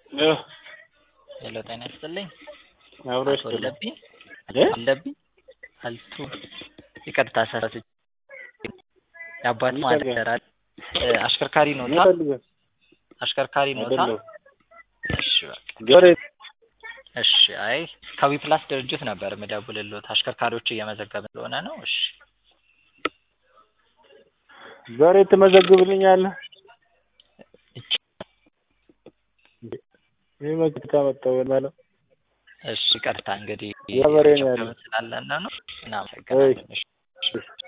ሄሎ ጤና ይስጥልኝ። አብሮ አቶ ይስጥልኝ። አለብኝ እ? አለብኝ አልቱ ይቅርታ ሰረት የአባት ምን ማለት ፈልገህ? ይሰራል አሽከርካሪ ኖታ ይፈልጋል አሽከርካሪ ኖታ አይደለም እሺ በቃ ጆሬ እሺ አይ ከዊፕላስ ድርጅት ነበር የምደውልልዎት አሽከርካሪዎች እየመዘገብን ስለሆነ ነው እሺ ዛሬ ትመዘግብልኛለህ? ይህ መግት ካመጣው ማለት እሺ ይቅርታ እንግዲህ የበሬ ነው ያለው። ስላለና ነው እናመሰግናለን እሺ